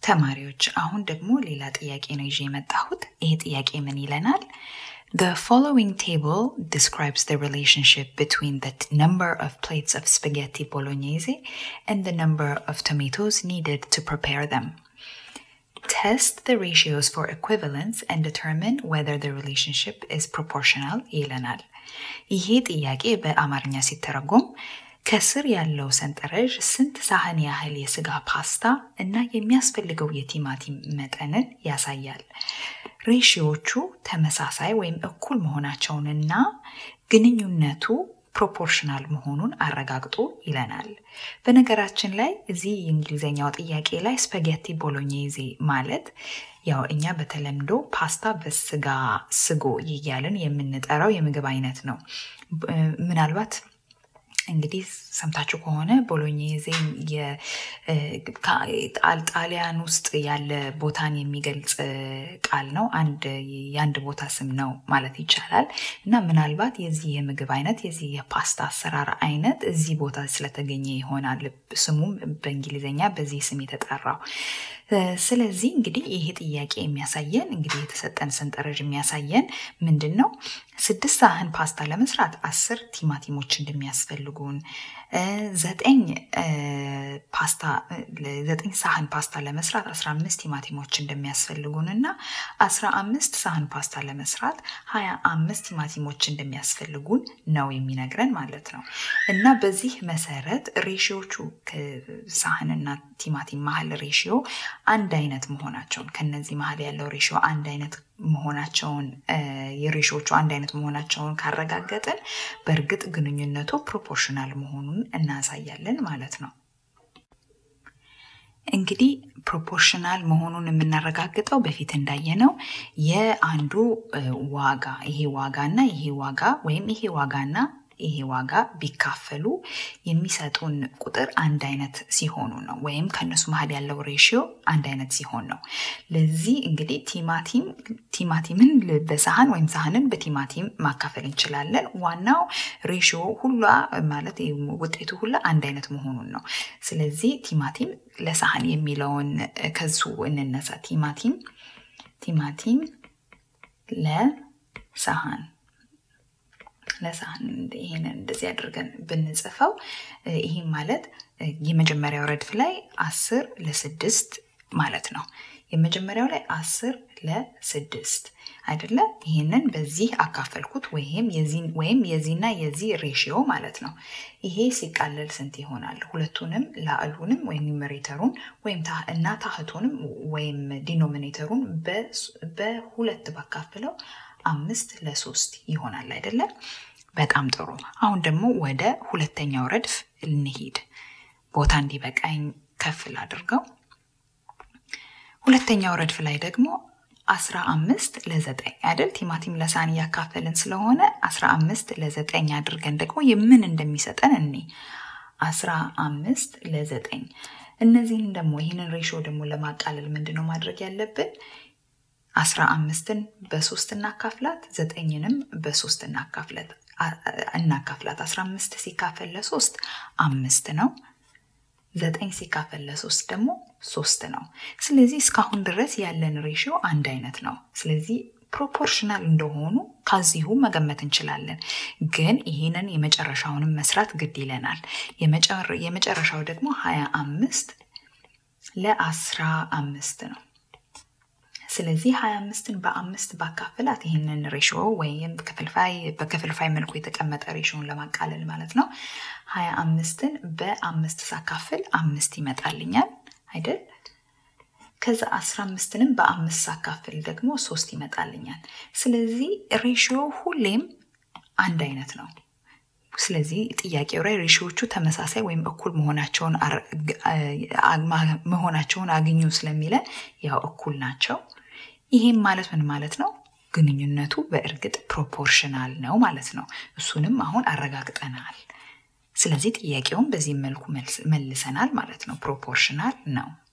ተማሪዎች አሁን ደግሞ ሌላ ጥያቄ ነው ይዤ የመጣሁት። ይሄ ጥያቄ ምን ይለናል? The following table describes the relationship between the t- number of plates of spaghetti bolognese and the number of tomatoes needed to prepare them. Test the ratios for equivalence and determine whether the relationship is proportional ይለናል። ይሄ ጥያቄ በአማርኛ ሲተረጎም ከስር ያለው ሰንጠረዥ ስንት ሳህን ያህል የስጋ ፓስታ እና የሚያስፈልገው የቲማቲም መጠንን ያሳያል። ሬሽዮቹ ተመሳሳይ ወይም እኩል መሆናቸውንና ግንኙነቱ ፕሮፖርሽናል መሆኑን አረጋግጡ ይለናል። በነገራችን ላይ እዚህ የእንግሊዝኛው ጥያቄ ላይ ስፓጌቲ ቦሎኔዜ ማለት ያው እኛ በተለምዶ ፓስታ በስጋ ስጎ እያልን የምንጠራው የምግብ አይነት ነው። ምናልባት እንግዲህ ሰምታችሁ ከሆነ ቦሎኔዜ ጣሊያን ውስጥ ያለ ቦታን የሚገልጽ ቃል ነው። አንድ የአንድ ቦታ ስም ነው ማለት ይቻላል እና ምናልባት የዚህ የምግብ አይነት የዚህ የፓስታ አሰራር አይነት እዚህ ቦታ ስለተገኘ ይሆናል ስሙም በእንግሊዝኛ በዚህ ስም የተጠራው። ስለዚህ እንግዲህ ይሄ ጥያቄ የሚያሳየን እንግዲህ የተሰጠን ሰንጠረዥ የሚያሳየን ምንድን ነው? ስድስት ሳህን ፓስታ ለመስራት አስር ቲማቲሞች እንደሚያስፈልጉን ዘጠኝ ፓስታ ዘጠኝ ሳህን ፓስታ ለመስራት አስራ አምስት ቲማቲሞች እንደሚያስፈልጉን እና አስራ አምስት ሳህን ፓስታ ለመስራት ሀያ አምስት ቲማቲሞች እንደሚያስፈልጉን ነው የሚነግረን ማለት ነው። እና በዚህ መሰረት ሬሽዮቹ ሳህንና ቲማቲም መሀል ሬሽዮ አንድ አይነት መሆናቸውን ከነዚህ መሀል ያለው ሬሽዮ አንድ አይነት መሆናቸውን የሬሽዮቹ አንድ አይነት መሆናቸውን ካረጋገጥን በእርግጥ ግንኙነቱ ፕሮፖርሽናል መሆኑን እናሳያለን ማለት ነው። እንግዲህ ፕሮፖርሽናል መሆኑን የምናረጋግጠው በፊት እንዳየነው የአንዱ ዋጋ ይሄ ዋጋና ይሄ ዋጋ ወይም ይሄ ዋጋና ይሄ ዋጋ ቢካፈሉ የሚሰጡን ቁጥር አንድ አይነት ሲሆኑ ነው። ወይም ከእነሱ መሀል ያለው ሬሽዮ አንድ አይነት ሲሆን ነው። ለዚህ እንግዲህ ቲማቲም ቲማቲምን በሳህን ወይም ሳህንን በቲማቲም ማካፈል እንችላለን። ዋናው ሬሽዮ ሁላ ማለት ውጤቱ ሁላ አንድ አይነት መሆኑን ነው። ስለዚህ ቲማቲም ለሳህን የሚለውን ከሱ እንነሳ። ቲማቲም ቲማቲም ለሳህን ለሳህን ይሄንን እንደዚህ አድርገን ብንጽፈው ይህም ማለት የመጀመሪያው ረድፍ ላይ አስር ለስድስት ማለት ነው። የመጀመሪያው ላይ አስር ለስድስት አይደለ? ይህንን በዚህ አካፈልኩት ወይም ወይም የዚህና የዚህ ሬሽዮ ማለት ነው። ይሄ ሲቃለል ስንት ይሆናል? ሁለቱንም ላዕሉንም ወይም ኒሜሬተሩን ወይም እና ታህቱንም ወይም ዲኖሚኔተሩን በሁለት ባካፍለው አምስት ለሶስት ይሆናል አይደለም? በጣም ጥሩ። አሁን ደግሞ ወደ ሁለተኛው ረድፍ እንሂድ። ቦታ እንዲበቃኝ ከፍል አድርገው። ሁለተኛው ረድፍ ላይ ደግሞ አስራ አምስት ለዘጠኝ አይደል? ቲማቲም ለሳህን እያካፈልን ስለሆነ አስራ አምስት ለዘጠኝ አድርገን ደግሞ የምን እንደሚሰጠን እኔ አስራ አምስት ለዘጠኝ እነዚህን ደግሞ ይህንን ሬሾ ደግሞ ለማቃለል ምንድን ነው ማድረግ ያለብን? አስራ አምስትን በሶስት እናካፍላት፣ ዘጠኝንም በሶስት እናካፍላት እናካፍላት። አስራ አምስት ሲካፈል ለሶስት አምስት ነው። ዘጠኝ ሲካፈል ለሶስት ደግሞ ሶስት ነው። ስለዚህ እስካሁን ድረስ ያለን ሬሽዮ አንድ አይነት ነው። ስለዚህ ፕሮፖርሽናል እንደሆኑ ከዚሁ መገመት እንችላለን። ግን ይህንን የመጨረሻውንም መስራት ግድ ይለናል። የመጨረሻው ደግሞ ሀያ አምስት ለአስራ አምስት ነው። ስለዚህ ሀያ አምስትን በአምስት ባካፍላት ይህንን ሬሽዮ ወይም በክፍልፋይ መልኩ የተቀመጠ ሬሽዮን ለማቃለል ማለት ነው። ሀያ አምስትን በአምስት ሳካፍል አምስት ይመጣልኛል አይደል? ከዛ አስራ አምስትንም በአምስት ሳካፍል ደግሞ ሶስት ይመጣልኛል። ስለዚህ ሬሽዮ ሁሌም አንድ አይነት ነው። ስለዚህ ጥያቄው ላይ ሬሽዮቹ ተመሳሳይ ወይም እኩል መሆናቸውን መሆናቸውን አግኙ ስለሚለን ያው እኩል ናቸው። ይሄም ማለት ምን ማለት ነው? ግንኙነቱ በእርግጥ ፕሮፖርሽናል ነው ማለት ነው። እሱንም አሁን አረጋግጠናል። ስለዚህ ጥያቄውን በዚህ መልኩ መልሰናል ማለት ነው። ፕሮፖርሽናል ነው።